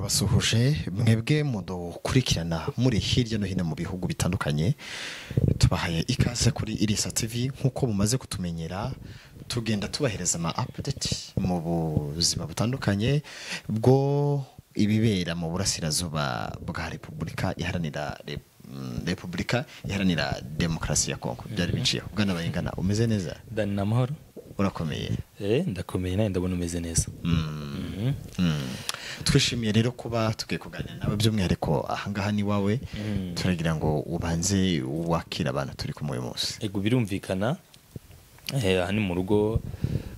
turabasuhuje mwebwe mudukurikirana muri hirya no hino mu bihugu bitandukanye tubahaye ikaze kuri irisa tv nk'uko mumaze kutumenyera tugenda tubahereza ama apudeti mu buzima butandukanye bwo ibibera mu burasirazuba bwa repubulika iharanira Re- mm, repubulika iharanira demokarasi ya kongo byari biciyeho bwana bayingana umeze neza dani ni amahoro urakomeye Eh, ndakomeye nawe ndabona umeze neza Mhm. Mm. twishimiye rero kuba tugiye kuganira nawe by'umwihariko ahangaha ni wawe Mm. turagira ngo ubanze wakire abantu turi kumwe uyu munsi ego birumvikana Eh, aha ni mu rugo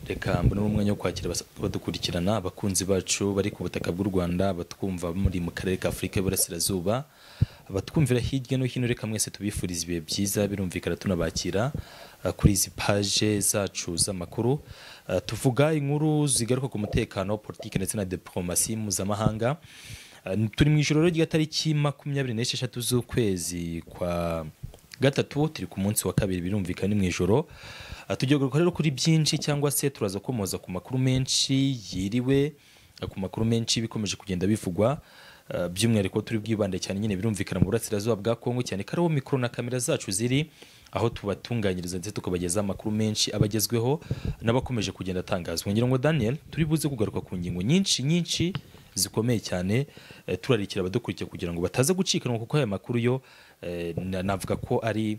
reka mbonemo umwanya wo kwakira abas- abadukurikirana abakunzi bacu bari ku butaka bw'u rwanda abatwumva muri mu karere ka afurika y'uburasirazuba abatwumvira hirya no hino reka mwese tubifuriza ibihe byiza birumvikana tunabakira eh, kuri izi paje zacu z'amakuru Eh, tuvuga inkuru zigaruka ku mutekano politiki ndetse na diplomasi mpuzamahanga Eh, turi mu ijoro rero ry'itariki makumyabiri n'esheshatu z'ukwezi kwa gatatu turi ku munsi wa kabiri birumvikana ni mu ijoro Ah, tugiye kugaruka rero kuri byinshi cyangwa se turaza komoza ku makuru menshi yiriwe ah, ku makuru menshi bikomeje kugenda bivugwa Ah, by'umwihariko turi bwibande cyane nyine birumvikana mu burasirazuba bwa kongo cyane ko ariho mikoro na kamera zacu ziri aho tubatunganyiriza ndetse tukabagezaho amakuru menshi abagezweho n'abakomeje kugenda atangazwa ngira ngo daniel turi buze kugaruka ku ngingo nyinshi nyinshi zikomeye cyane eh, turarikira abadukurikiye kugira ngo bataza gucikanwa kuko aya makuru yo eh, na- navuga ko ari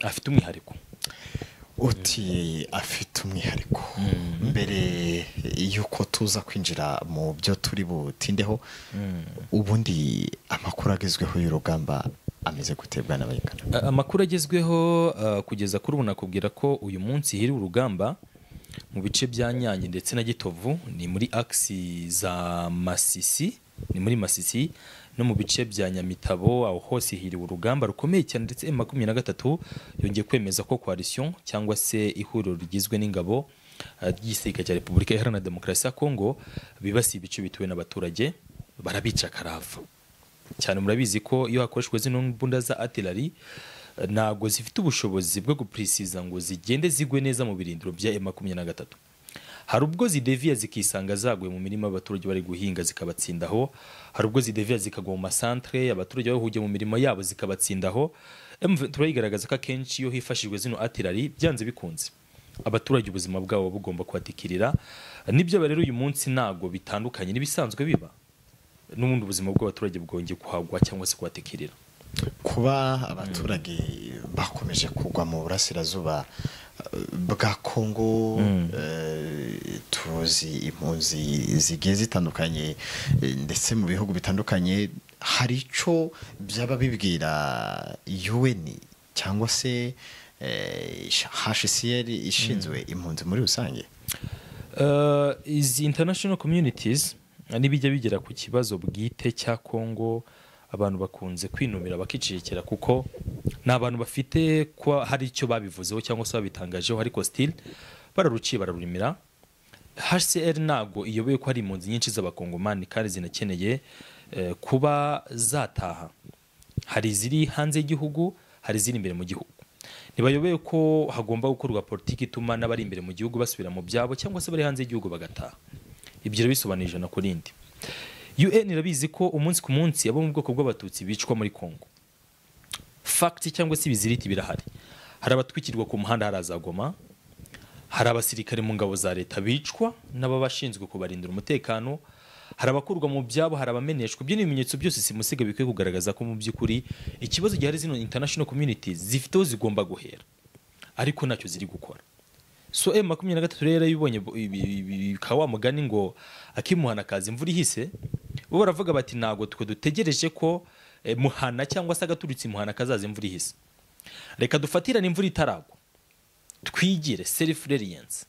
afite umwihariko uti afite umwihariko mbere y'uko tuza kwinjira mu byo turi butindeho ubundi amakuru agezweho y'urugamba ameze gutebwa n'abayingana A- amakuru agezweho ah, kugeza kuri ubu nakubwira ko uyu munsi hiri urugamba mu bice bya nyange ndetse na gitovu ni muri agisi za masisi ni muri masisi no mu bice bya nyamitabo aho hose hiriwe urugamba rukomeye cyane ndetse m makumyabiri na gatatu yongeye kwemeza ko coalition cyangwa se ihuriro rigizwe n'ingabo ah, ry'igisirikare cya repubulika iharanira demokarasi ya kongo bibasiye ibice bituwe n'abaturage barabica karava cyane murabizi ko iyo hakoreshwa zino mbunda za artillery eh, ntabwo zifite ubushobozi bwo gupurisiza ngo zigende zigwe neza mu birindiro bya M23 hari ubwo zideviya zikisanga zaguye mu mirima abaturage bari guhinga zikabatsindaho hari ubwo zideviya zikagwa mu masantere abaturage bahugiye mu mirimo yabo zikabatsindaho M23 igaragaza ko akenshi iyo hifashishijwe zino artillery byanze bikunze abaturage ubuzima bwabo bugomba kubatikirira nibyo rero uyu munsi ntabwo bitandukanye n'ibisanzwe biba n'ubundi ubuzima bw'abaturage bwongeye kuhagwa cyangwa se kubatikirira kuba abaturage bakomeje kugwa mu burasirazuba eh, bwa kongo eh, tuzi impunzi zigiye zitandukanye eh, ndetse mu bihugu bitandukanye hari icyo byaba bibwira un cyangwa se eh, hcr ishinzwe impunzi muri rusange Eh, izi international communities nibijya bigera ku kibazo bwite cya Kongo abantu bakunze kwinumira bakicecekera kuko ni abantu bafite ko hari icyo babivuzeho cyangwa se babitangajeho ariko still bararuciye bararurimira HCR ntabwo iyoboye ko hari impunzi nyinshi z'abakongomani kandi zinakeneye eh, kuba zataha hari iziri hanze y'igihugu hari iziri imbere mu gihugu ntibayobeye ko hagomba gukorwa politiki ituma n'abari imbere mu gihugu basubira mu byabo cyangwa se bari hanze y'igihugu bagataha ibyo rero bisobanura ijana ku rindi un irabizi ko umunsi ku munsi abo mu bwoko bw'abatutsi bicwa muri kongo fagiti cyangwa se ibiziriti birahari hari abatwikirwa ku muhanda hari azagoma hari abasirikare mu ngabo za leta bicwa n'ababashinzwe kubarindira umutekano hari abakurwa mu byabo hari abameneshwa ibyo ni ibimenyetso byose simusiga bikwiye kugaragaza ko mu by'ukuri ikibazo gihari zino international communities zifite aho zigomba guhera ariko ntacyo ziri gukora so m makumyabiri na gatatu rero ibonye bikaba wa mugani ngo akimuhana kaza imvura ihise bo baravuga bati ntabwo twe dutegereje ko eh, muhana cyangwa se agaturutse imuhana kazaza imvura ihise reka dufatirane imvura itaragwa twigire self reliance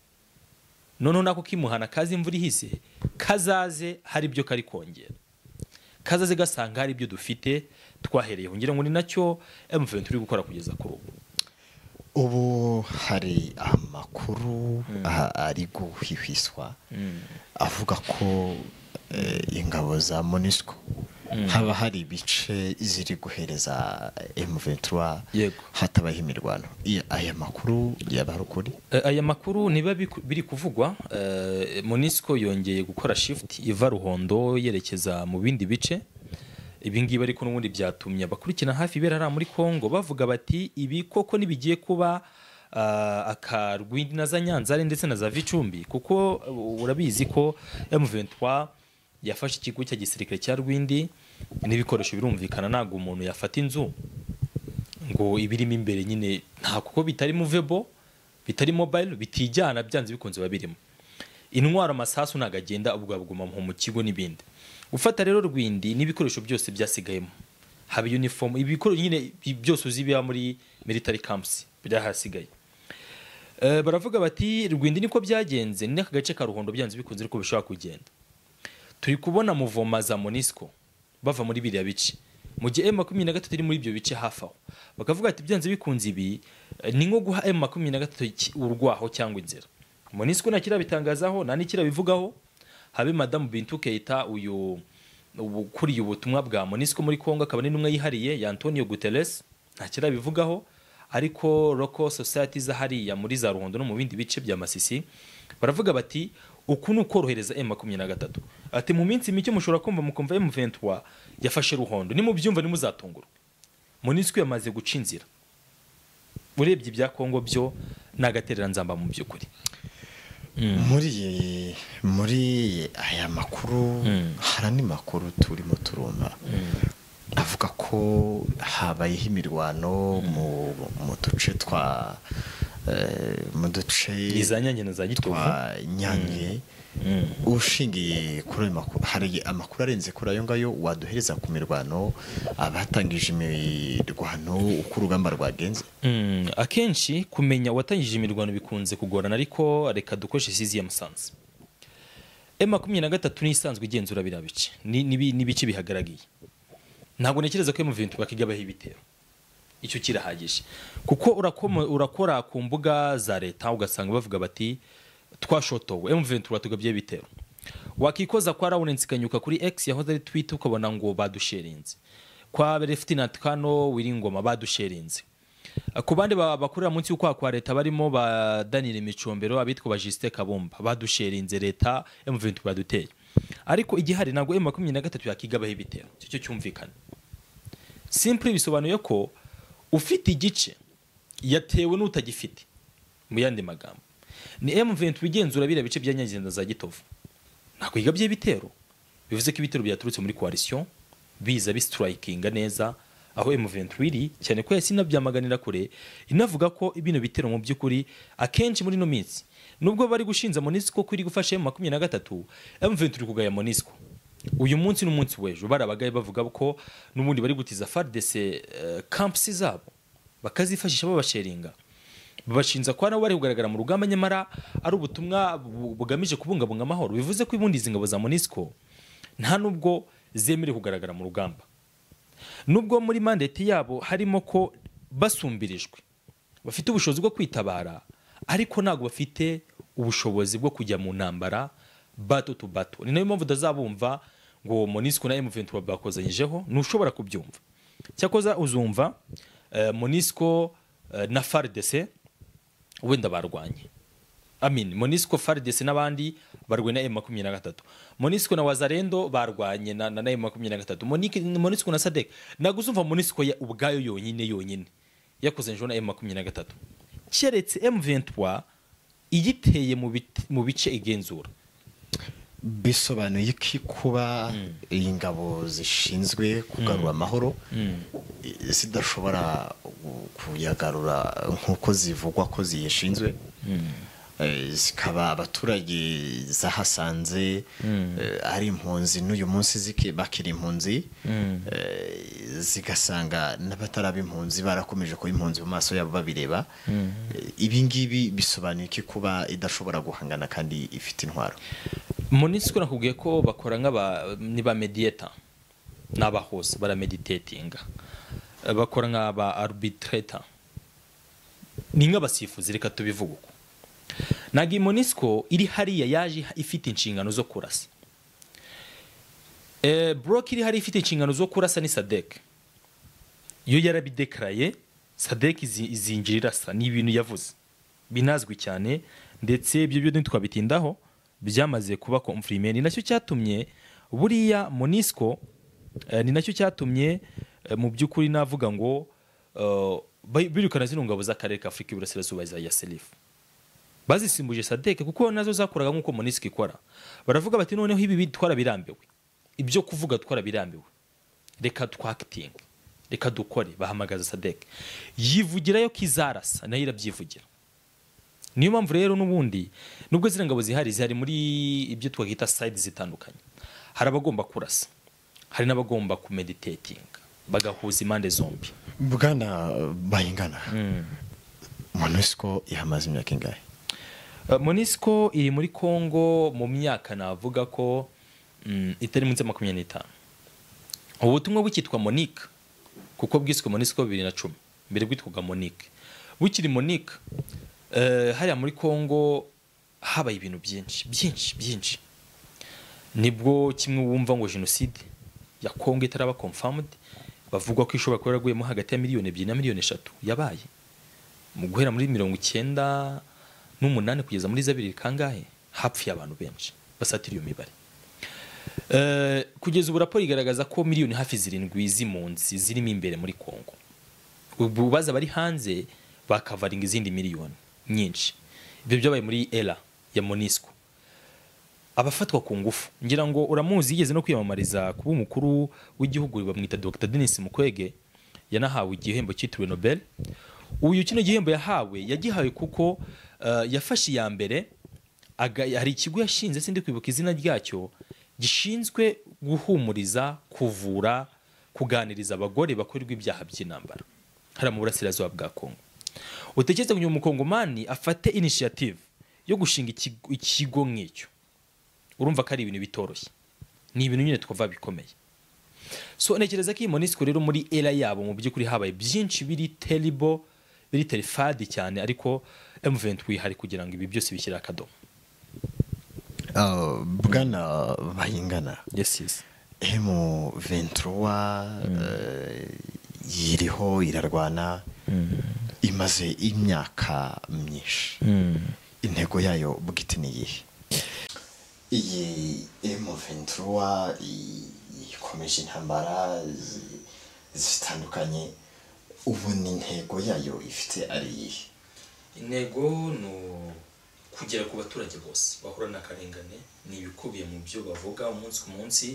noneho nako kimuhana kaza imvura ihise kazaze hari ibyo kari kongera kazaze gasanga hari ibyo dufite twahereyeho ngira ngo ni nacyo M23 turi gukora kugeza kuri ubu ubu hari amakuru a- ari guhihwiswa avuga ko eh, ingabo za monisco haba hari ibice ziri guhereza M23 Yego. hatabaho imirwano I- aya makuru yaba ari ukuri Eh, aya makuru niba biku- biri kuvugwa eh, monisco yongeye gukora shift iva ruhondo yerekeza mu bindi bice ibi ngibi ariko n'ubundi byatumye abakurikirana hafi ibera hariya muri congo bavuga bati ibi koko ntibigiye kuba ah, akarwindi na za nyanzare ndetse na za vicumbi kuko uh, urabizi ko m23 yafashe ikigo cya gisirikare cya rwindi n'ibikoresho birumvikana ntabwo umuntu yafata inzu ngo ibirimo imbere nyine nta kuko bitari movebo bitari mobile bitijyana byanze bikunze biba birimo intwaro amasasu ntabwo agenda ubwo buguma mu kigo n'ibindi gufata rero rwindi n'ibikoresho byose byasigayemo haba uniform ibikoresho nyine bi- byose uzi biba muri military camps byahasigaye Eh, baravuga bati rwindi niko byagenze ni n'aka gace ka ruhondo byanze bikunze ariko bishobora kugenda turi kubona muvoma za monisco bava muri biriya bice mu gihe m makumyabiri na gatatu iri muri ibyo bice hafi aho bakavuga ati byanze bikunze ibi eh, ni nko guha m makumyabiri na gatatu iki- urwaho cyangwa inzira monisco nta kirabitangazaho nta n'ikirabivugaho habe madamu bintu keita uyu ubu- ukuriye ubutumwa bwa monisco muri congo akaba n'intumwa yihariye ya antonio guterres nta kirabivugaho ariko local society za hariya muri za ruhondo no mu bindi bice bya masisi baravuga bati uku ni ukorohereza m makumyabiri na gatatu ati mu minsi mike mushobora kumva mukumva m 23 yafashe ruhondo nimubyumva nimuzatungurwa monisco yamaze guca inzira urebye ibya kongo byo ni agatereranzamba mu by'ukuri muri muri aya makuru Mm. hari andi makuru turimo turumva avuga ko habayeho imirwano mu mu duce twa eh, mu duce ni za nyange na za gitovu twa nyange Mm. ushingiye kuri ayo makuru hari amakuru arenze kuri ayo ngayo waduhereza ku mirwano abatangije imirwano uko urugamba rwagenze Mm, akenshi kumenya uwatangije imirwano bikunze kugorana ariko reka dukoreshe sizi ya musanze e makumyabiri na gatatu niyo isanzwe igenzura biriya bice ni- n'ibi- n'ibice bihagaragiye ntabwo ntekereza ko emuventu bakigabaho ibitero icyo kirahagije kuko urakoma- urakora ku mbuga za leta ugasanga bavuga bati twashotowe emuventu batugabye ibitero wakikoza kwa rawurensi kanyuka kuri x yahoze ari twita ukabona ngo badusherinze kwa berefitinati kano wiringoma badusherinze ku bandi ba- bakorera munsi y'ukwaha kwa leta barimo ba danire micombero abitwa ba jisite kabumba badusherinze leta emuventu baduteye ariko igihari ntabwo emu makumyabiri na gatatu yakigabaho ibitero icyo cyo cyumvikana simpure bisobanuye ko ufite igice yatewe n'utagifite mu yandi magambo ni M23 igenzura biriya bice bya Nyangezi na za Gitovu ntabwo yigabye ibitero bivuze ko ibitero byaturutse muri coalition biza bistrikinga neza aho M23 iri cyane ko yasi inabyamaganira kure inavuga ko bino bitero mu by'ukuri akenshi muri no minsi nubwo bari gushinza Monisco ko iri gufasha M23 M23 iri kugaya Monisco uyu munsi n'umunsi w'ejo barabagaye bavuga ko n'ubundi bari gutiza FARDC eh, camps zabo bakazifashisha babasheringa babashinja ko nabo bari kugaragara mu rugamba nyamara ari ubutumwa bu- bugamije kubungabunga amahoro bivuze ko ubundi izi ngabo za monisco nta nubwo zemerewe kugaragara mu rugamba nubwo muri mandate yabo harimo ko basumbirijwe bafite ubushobozi bwo kwitabara ariko ntabwo bafite ubushobozi bwo kujya mu ntambara bato tu bato ni nayo mpamvu utazabumva ngo monisco na m23 bakozanyijeho ntushobora kubyumva cyakoza uzumva eh, monisco eh, na fardc wenda barwanye amin monisco fardc n'abandi barwanye na m23 monisco na wazarendo barwanye na, na, na m23 Monique- monisco na sadek ntabwo uzumva monisco ya- ubwayo yonyine yonyine yakozanyijeho na m23 keretse m23 igiteye mu bit- mu bice igenzura bisobanuye ko kuba ingabo zishinzwe kugarura amahoro zidashobora gu- kuyagarura nk'uko zivugwa ko ziyishinzwe Eh, zikaba abaturage zahasanze eh, ari impunzi n'uyu munsi ziki- bakiri impunzi Eh, zigasanga n'abataraba impunzi barakomeje kuba impunzi mu maso yabo babireba Eh, ibi ngibi bisobanuye ko kuba idashobora guhangana kandi ifite intwaro monisiko nakubwiye ko bakora nk'aba ni ba mediyeta ni abahose barameditetinga Eh, bakora nk'aba arbitreta ni nk'abasifuzi reka tubivuge uko ntabwo iyi monisiko iri hariya yaje ifite inshingano zo kurasa Eh, broke iri hari ifite inshingano zo kurasa ni sadek iyo yarabidekaraye sadek izi- izinjira irasa ni ibintu yavuze binazwi cyane ndetse ibyo byo ntitwabitindaho byamaze kuba komfirime ni nacyo cyatumye buriya monisco eh, ni nacyo cyatumye eh, mu by'ukuri navuga ngo eh, bay- birukana zino ngabo z'akarere ka afurika y'iburasirazuba za yaserifu bazisimbuje sadeke kuko nazo zakoraga nk'uko monisiko ikora baravuga bati noneho ibi bi- twarabirambiwe ibyo kuvuga twarabirambiwe reka twakitinge reka dukore bahamagaza sadeke yivugirayo ko izarasa nayo irabyivugira niyo mpamvu rero n'ubundi nubwo ziriya ngabo zihari zihari muri ibyo twakwita sayidi zitandukanye hari abagomba kurasa hari n'abagomba kumeditatinga bagahuza impande zombi bwana bayingana monusco ihamaze imyaka ingahe Uh, monisco iri muri congo mu myaka navuga ko mm, itari munsi ya makumyabiri n'itanu ubu butumwa bukitwa monique kuko bwiswe monisco bibiri na cumi mbere bwitwaga monique bukiri monique eh, hariya muri congo habaye ibintu byinshi byinshi byinshi nibwo kimwe wumva ngo jenoside ya congo itaraba confirmed bavuga ko ishobora kuba yaraguyemo hagati ya miliyoni ebyiri na miliyoni eshatu yabaye mu guhera muri mirongo icyenda n'umunani kugeza muri zabiri kangahe hapfuye abantu benshi basatira iyo mibare Eh, kugeza ubu raporo igaragaza ko miliyoni hafi zirindwi z'impunzi zirimo imbere muri kongo ubu baza bari hanze bakavaringa izindi miliyoni nyinshi ibyo byabaye muri era ya monisco abafatwa ku ngufu ngira ngo uramuzi yigeze no kwiyamamariza kuba umukuru w'igihugu bamwita dr denis mukwege yanahawe igihembo cyitiriwe nobel uyu kino gihembo yahawe yagihawe kuko eh, yafashe iya mbere aga- hari ikigo yashinze sindi kwibuka izina ryacyo gishinzwe guhumuriza kuvura kuganiriza abagore bakorerwa ibyaha by'intambara hari mu burasirazuba bwa kongo utekereza kugira ngo umukongomani afate initiative yo gushinga ikigo- ikigo nk'icyo urumva ko ari ibintu bitoroshye ni ibintu nyine twumva bikomeye so ntekereza ko iyi monisiko rero muri era yabo mu by'ukuri habaye byinshi biri teribo biri terifadi cyane ariko emuventi wihari kugira ngo ibi byose bishyire akadomo Ah, bwana bayingana yes yes emu venturuwa yiriho irarwana imaze imyaka myinshi intego yayo bwite ni iyihe iyi emu venturuwa ikomeje intambara zi- zitandukanye ubu ni intego yayo ifite ari iyihe intego ni kugera ku baturage bose bahura n'akarengane ni ibikubiye mu byo bavuga umunsi ku munsi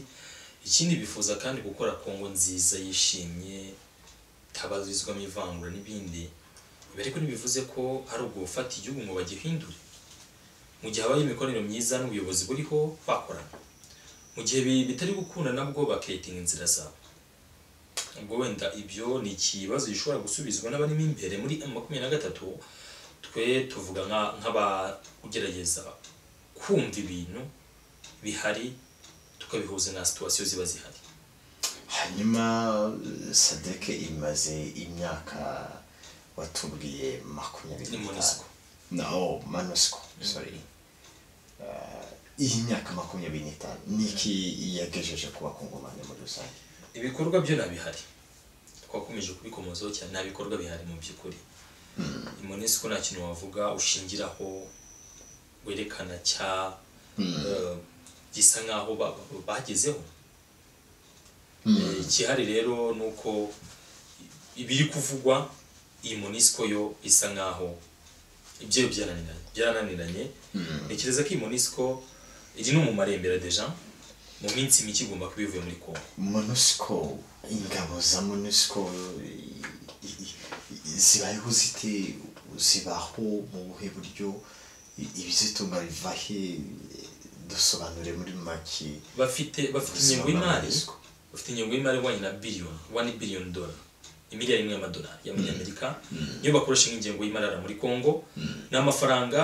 ikindi bifuza kandi gukora kongo nziza yishimye itabarizwamo ivangura n'ibindi ibi ariko ntibivuze ko hari ubwo gufata igihugu ngo bagihindure mu gihe habaye imikoranire myiza n'ubuyobozi buriho bakorana mu gihe bi- bitari gukunda nabwo bakitinga inzira zabo ubwo wenda ibyo ni ikibazo gishobora gusubizwa n'abarimo imbere muri M makumyabiri na gatatu twe tuvuga nka- nk'abagerageza kumva ibintu bihari tukabihuza na situwasiyo ziba zihari hanyuma sadeke imaze imyaka watubwiye makumyabiri ni n'itanu monisiko no manusiko sorry Ah, iyi myaka makumyabiri n'itanu niki yagejeje ku bakungomane muri rusange ibikorwa byo nabihari twakomeje kubikomozaho cyane nta bikorwa bihari mu by'ukuri imonesiko nta kintu wavuga ushingiraho werekana cya eh, gisa nk'aho ba- ba- bagezeho Eh, ikihari rero ni uko ibiri kuvugwa iyi monisiko yo isa nk'aho ibyo byarananiranye byarananiranye ntekereza ko iyi monisiko iri no mu marembera deja mu minsi mike igomba kuba ivuye muri kongo monusiko ingabo za monusiko i- i- i- zibayeho zite zibaho mu buhe buryo I- ibizitunga biva he dusobanure muri make bafite bafite ubuzima ingengo y'imari bw'ababarizwa. bafite ingengo y'imari ihwanye na biliyoni wani biliyoni dola imiliyari imwe y'amadolari y'amanyamerika niyo bakoresha nk'ingengo y'imarara muri kongo ni amafaranga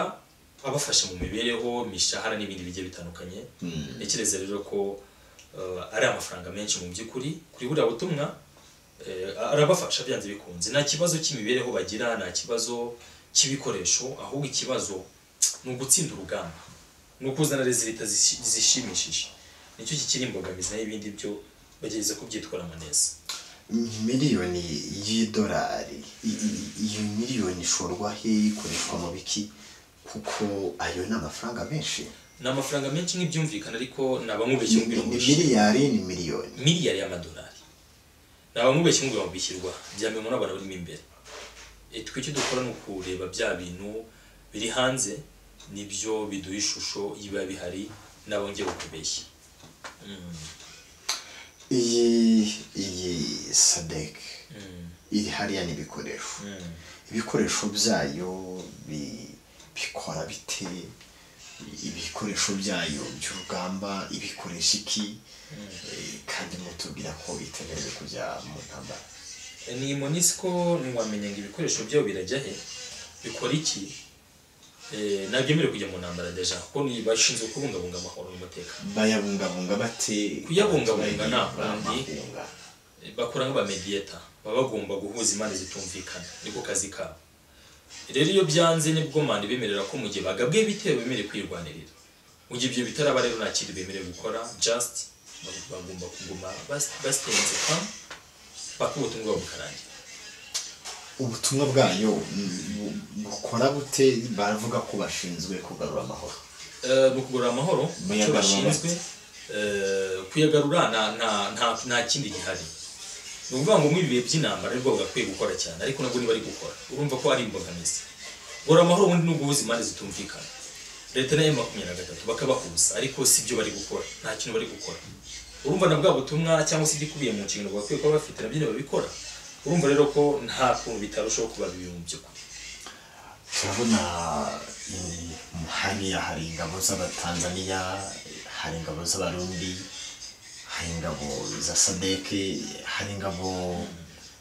abafasha mu mibereho imishahara n'ibindi bigiye bitandukanye ntekereza rero ko eh, ari amafaranga menshi mu by'ukuri kuri buriya butumwa eh, arabafasha byanze bikunze nta kibazo cy'imibereho bagira nta kibazo cy'ibikoresho ahubwo ikibazo ni ugutsinda urugamba ni ukuzana rezilita zishimishije nicyo kikiri imbogamizi naho ibindi byo bagerageza kubyitwaramo neza miliyoni y'idolari i- i- iyo miliyoni ishorwa hehe ikoreshwa mu biki kuko ayo ni amafaranga menshi ni amafaranga menshi nk'ibyumvikana ariko ni abamubeshya ni ngo ni birumvishe miliyari ni miliyoni miliyari y'amadolari ni abamubeshya ngo bamubishyirwa byamenywa n'abantu barimo imbere E, twe icyo dukora ni ukureba bya bintu biri hanze nibyo biduha ishusho y'ibiba bihari n'abongera ukubeshya iyi iyi sadek iri hariya ni ibikoresho ibikoresho byayo bi- bikora bite ibikoresho byayo by'urugamba ibikoresha iki Eh, kandi mutubwira ko itemerewe kujya mu ntambara ni monisiko ntiwamenya ngo ibikoresho byabo birajya he bikora iki Eh, ntabyemerewe kujya mu ntambara deja kuko ni bashinzwe kubungabunga amahoro n'umutekano bayabungabunga bate Kuyabungabunga nta kundi. Bahunga. bakora nk'abamediyeta baba bagomba guhuza impande zitumvikana niko kazi kabo rero iyo byanze nibwo manda bemerera ko mu gihe bagabwe ibitero bemerewe kwirwanirira mu gihe ibyo bitaraba rero nta kintu bemerewe gukora just bag- bagomba kuguma bas- basitenze kwa paka ubutumwa bwabo bukarangira ubutumwa bwayo mm, bukora bute baravuga ko bashinzwe kugarura amahoro Eh, mu kugarura amahoro icyo Muyagarura bashinzwe eh, kuyagarura nta nta- nta- nta kindi gihari ni ukuvuga ngo muri ibi bihe by'intambara aribwo bagakwiye gukora cyane ariko nabwo ntibari gukora urumva ko ari imbogamizi gura amahoro ubundi ni uguhuza impande zitumvikana leta nayo makumyabiri na gatatu bakabahuza ariko si byo bari gukora nta kintu bari gukora urumva na bwa butumwa cyangwa se igikubiye mu nshingano bagakwiye kuba bafite nabyo ntibabikora urumva rero ko nta kuntu bitarushaho kuba bibiri mu by'ukuri turabona eh, hariya hari ingabo z'abatanzaniya hari ingabo z'abarundi hari ingabo za sadeke hari ingabo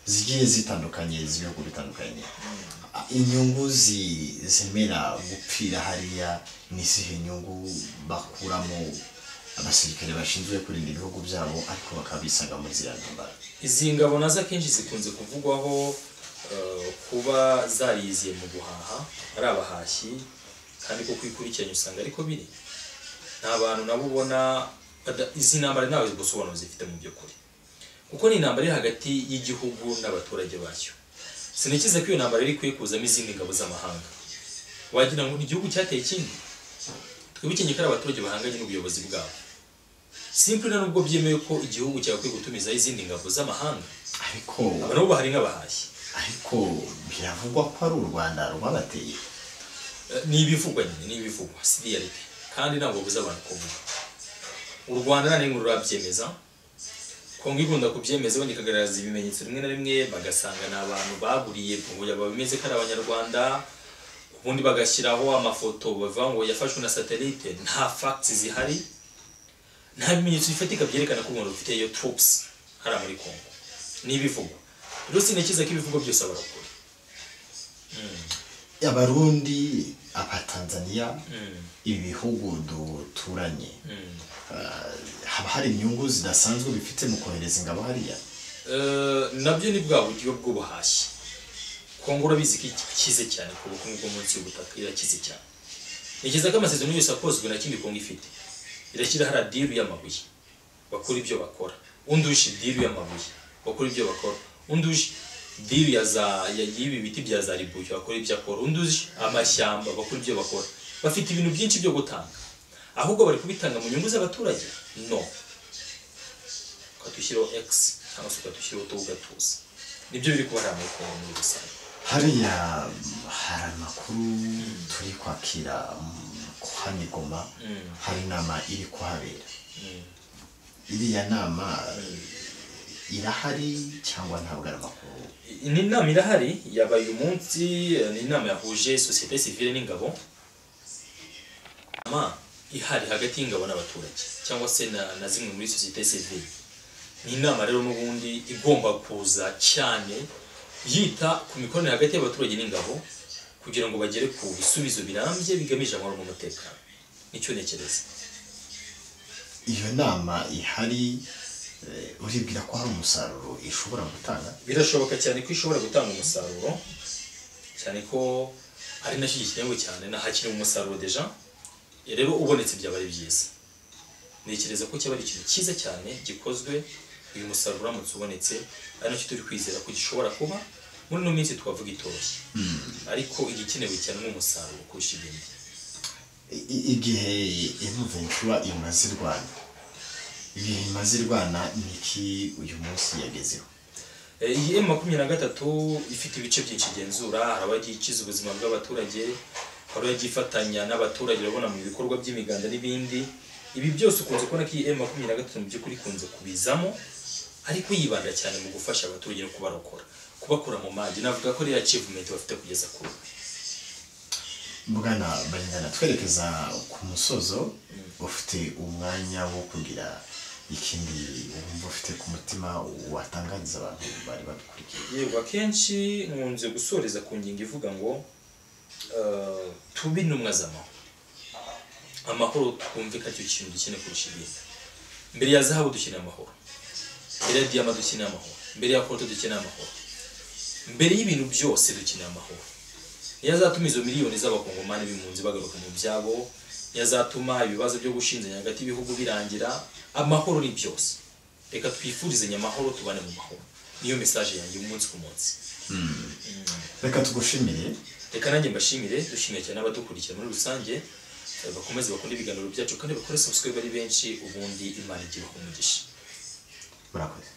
zigiye zitandukanye z'ibihugu bitandukanye Ah, inyungu zi- zemera gupfira hariya ni izihe nyungu bakuramo abasirikare bashinzwe kurinda ibihugu byabo ariko bakaba bisanga muri ziriya ntambara izi ngabo nazo akenshi zikunze kuvugwaho eh, kuba zariyiziye mu guhaha ari abahashyi kandi ko kwikurikiranya usanga ariko biri nta bantu nabo ubona bada- izi ntambara ntawe gusobanuro zifite mu by'ukuri kuko ni intambara iri hagati y'igihugu n'abaturage bacyo sinikize ko iyo ntambara iri kuyikuzamo izindi ngabo z'amahanga wagira ngo ni igihugu cyateye ikindi twibukenge ko ari abaturage bahanganye n'ubuyobozi bwabo simpure nubwo byemewe ko igihugu cyakwiye gutumizaho izindi ngabo z'amahanga ariko aba nabo bahari nk'abahashyi ariko biravugwa ko ari u rwanda rwabateye Eh, ni ibivugwa nyine ni ibivugwa si reality kandi ntabwo buza abantu kuvuga u rwanda nta n'imwe rurabyemeza kongo ikunda kubyemeza wenda ikagaragaza ibimenyetso rimwe na rimwe bagasanga ni abantu baguriye kugira babimeze ko ari abanyarwanda ubundi bagashyiraho amafoto bavuga ngo yafashwe na satelite nta facts zihari nta bimenyetso bifatika byerekana ko u rwanda rufite iyo troops hariya muri kongo ni ibivugwa rero sinikiza ko ibivugo byose abarakora abarundi abatanzaniya ibi bihugu duturanye ah, haba hari inyungu zidasanzwe bifite mu kohereza ingabo hariya Eh, nabyo ni bwa buryo bw'ubuhashyi kongo urabizi ko ikize cyane ku bukungu bwo munsi y'ubutaka irakize cyane ni byiza ko amasezerano yose akozwe na kindi kongo ifite irashyira hari adiru y'amabuye bakora ibyo bakora undi uje diru y'amabuye bakora ibyo bakora undi uje diru ya za ya- y'ibi biti bya za ribuyu bakora ibyo akora undi uje amashyamba bakora ibyo bakora bafite ibintu byinshi byo gutanga ahubwo bari kubitanga mu nyungu z'abaturage no ukatushyiraho x cyangwa se ukatushyiraho utu ugatuza nibyo biri kuba ari amoko muri rusange hariya hari amakuru turi kwakira mm, ko hano i goma hari inama iri kuhabera iriya nama eh, irahari cyangwa ntabwo ari amakuru ni inama irahari yabaye umunsi ni inama yahuje sosiyete sivile n'ingabo inama ihari hagati y'ingabo n'abaturage cyangwa se na, na zimwe muri sosiyete sivile ni inama rero n'ubundi igomba kuza cyane yita ku mikoranire hagati y'abaturage n'ingabo kugira ngo bagere ku bisubizo birambye bigamije amahoro n'umutekano nicyo ntekereza iyo nama ihari eh, uribwira ko hari umusaruro ishobora gutanga birashoboka cyane ko ishobora gutanga umusaruro cyane ko ari nacyo gikenewe cyane nahakiri umusaruro deja rero ubonetse byaba ari byiza ntekereza ko cyaba ari ikintu cyiza cyane gikozwe uyu musaruro uramutse ubonetse ari nacyo turi kwizera ko gishobora kuba muri ino minsi twavuga itoshye ariko igikenewe cyane ni umusaruro kurusha ibindi I- igihe ivuventura imaze irwana igihe imaze irwana ni iki uyu munsi yagezeho Eh, iyi emu makumyabiri na gatatu ifite ibice byinshi igenzura hari abagiye ikiza ubuzima bw'abaturage hari abagiye ifatanya n'abaturage urabona mu bikorwa by'imiganda n'ibindi ibi byose ukunze kubona ko iyi emu makumyabiri na gatatu mu by'ukuri ikunze kubizamo ariko yibanda cyane mu gufasha abaturage no kubarokora kubakura mu magi navuga ko ariyo achievement bafite kugeza ku ubu bwana banyana twerekeza ku musozo ufite umwanya wo kugira ikindi wumva ufite ku mutima watangariza abantu bari badukurikiye yego akenshi nkunze gusoreza ku ngingo ivuga ngo eh, tube intumwa z'amahoro amahoro twumve ko aricyo kintu dukeneye kurusha ibindi mbere ya zahabu dukeneye amahoro mbere ya diyama dukeneye amahoro mbere ya koto dukeneye amahoro mbere y'ibintu byose dukeneye amahoro niyo azatuma izo miliyoni z'abakongomani b'impunzi bagaruka mu byabo niyo azatuma ibibazo byo gushinzanya hagati y'ibihugu birangira amahoro ni byose reka twifurizanye amahoro tubane mu mahoro niyo mesaje yanjye umunsi ku munsi reka tugushimire reka nanjye mbashimire dushimiye cyane abadukurikira muri rusange eh, bakomeze bakunde ibiganiro byacu kandi bakore subscribe ari benshi ubundi imana igihe umugisha murakoze